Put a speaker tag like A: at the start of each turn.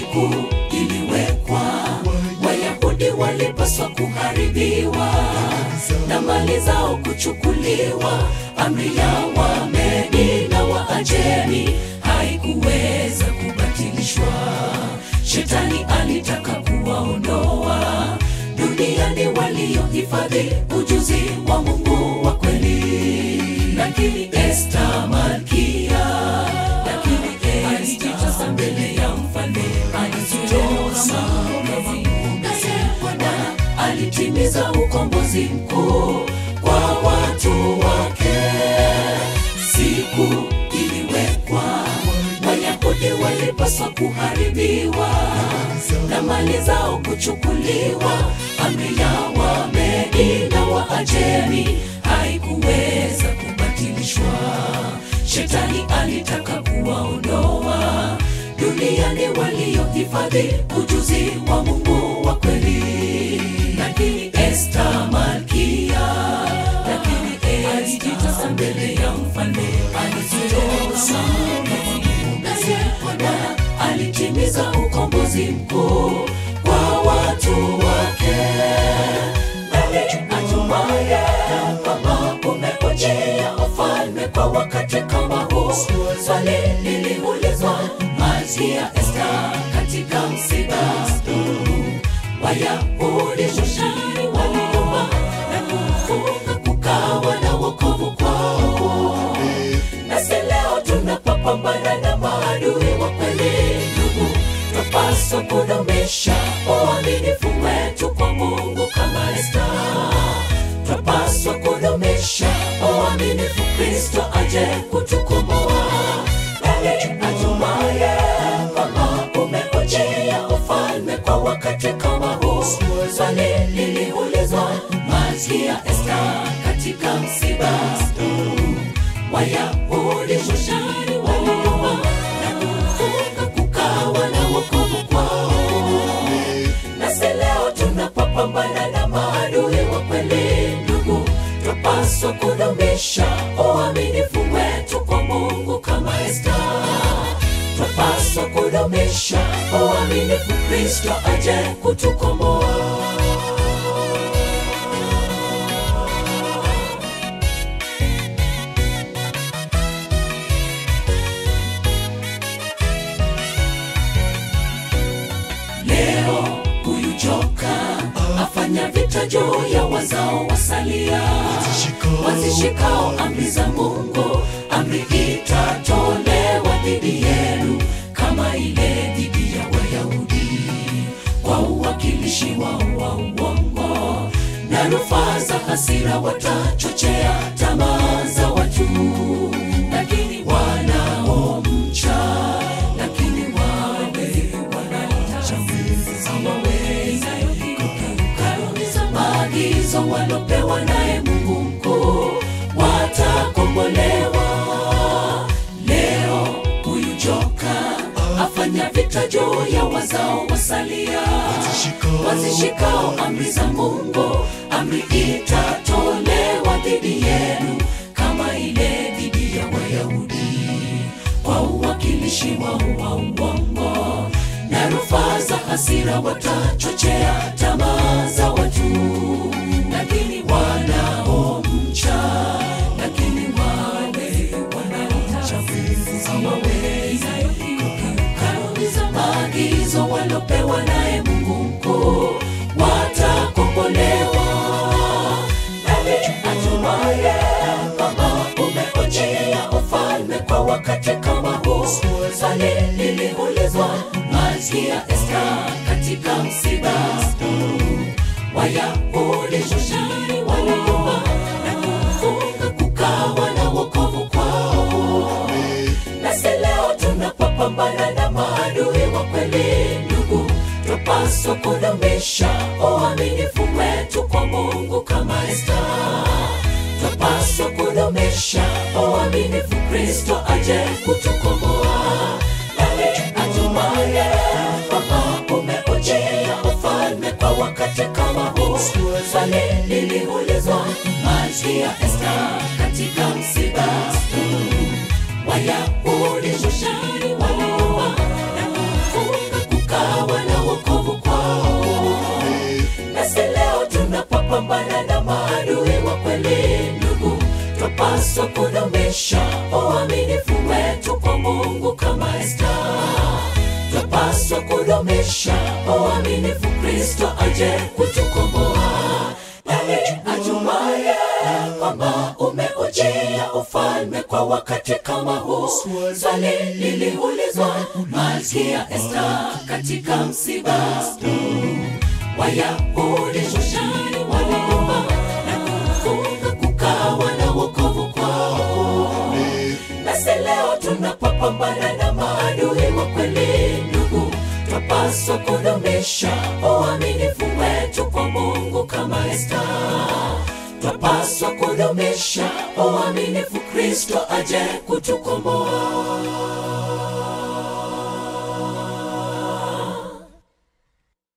A: siku iliwekwa, Wayahudi walipaswa kuharibiwa na mali zao kuchukuliwa. Amri ya Wamedi na Waajemi haikuweza kubatilishwa. Shetani alitaka kuwaondoa duniani waliohifadhi ujuzi wa Mungu wa kweli, lakini Esta malkia, lakini Esta mbele ya mfalme alizitoa maombezi. Bwana alitimiza ukombozi mkuu kwa watu wake. Siku iliwekwa, Wayahudi walipaswa kuharibiwa na mali zao kuchukuliwa. Amri ya Wamedi na Waajemi haikuweza kubatilishwa. Shetani alitaka kuwaondoa duniani waliohifadhi ujuzi wa Mungu wa kweli, lakini Esta malkia, lakini Esta mbele ya mfalme alizitoa maombezi. Bwana alitimiza ukombozi mkuu kwa watu wake. Nani ajumaye kwamba umekujia ufalme kwa wakati kama huu? Swali liliulizwa Malkia Esta katika msiba huu. Wayahudi Shushani waliomba na kufunga, kukawa na wokovu kwao. Nasi leo tunapopambana na maadui wa kweli, ndugu, twapaswa kudumisha uaminifu wetu kwa Mungu kama Esta. Twapaswa kudumisha uaminifu, Kristo aje kutukomboa. Nani ajumaye kwamba umekujia ufalme kwa wakati kama huu? Swali liliulizwa Malkia Esta katika msiba huu. Wayahudi Shushani waliomba na kufunga, kukawa na wokovu kwao. Nasi leo tunapopambana na maadui wa kweli, ndugu, twapaswa kudumisha uaminifu wetu kwa Mungu kama Esta. Twapaswa kudumisha uaminifu, Kristo aje kutukomboa. Leo huyu joka afanya vita juu ya wazao wasalia, wazishikao amri za Mungu. Amri itatolewa dhidi yenu kama ile dhidi ya Wayahudi, kwa uwakilishi wao wa uongo na rufaa za hasira, watachochea tamaa za watu, lakini wanaomcha lakini wale wanaomcha hawawezi kukiuka maagizo walopewa naye Mungu mkuu, watakombolewa. Leo huyu joka afanya vita juu ya wazao wasalia, wazishikao amri za Mungu. Amri itatolewa dhidi yenu kama ile dhidi ya Wayahudi, kwa uwakilishi wao wa uongo na rufaa za hasira, watachochea tamaa za watu, lakini wanaomcha, lakini wale wanaomcha hawawezi kukiuka maagizo walopewa naye Mungu mkuu, watakombolewa. Nani ajumaye kwamba umekujia ufalme kwa wakati kama huu? Swali liliulizwa Malkia Esta katika msiba huu. Wayahudi Shushani waliomba na kufunga, kukawa na wokovu kwao. Nasi leo tunapopambana na maadui wa kweli, ndugu, twapaswa kudumisha uaminifu wetu kwa Mungu kama Esta. Twapaswa kudumisha uaminifu, Kristo aje kutukomboa. Nani ajumaye kwamba umekujia ufalme kwa wakati kama huu? Swali liliulizwa Malkia Esta katika msiba huu. Wayahudi Shushani waliomba na kufunga, kukaa twapaswa kudumisha uaminifu wetu kwa Mungu kama Esta. Twapaswa kudumisha uaminifu, Kristo aje kutukomboa. Nani ajumaye kwamba umeujia ufalme kwa wakati kama huu? Swali liliulizwa Malkia Esta katika msiba Wayahudi Shushani waliomba na kufunga kukawa na wokovu kwao. Nasi leo tunapopambana na maadui wa kweli, ndugu, twapaswa kudumisha uaminifu wetu kwa Mungu kama Esta. Twapaswa kudumisha uaminifu, Kristo aje kutukomboa.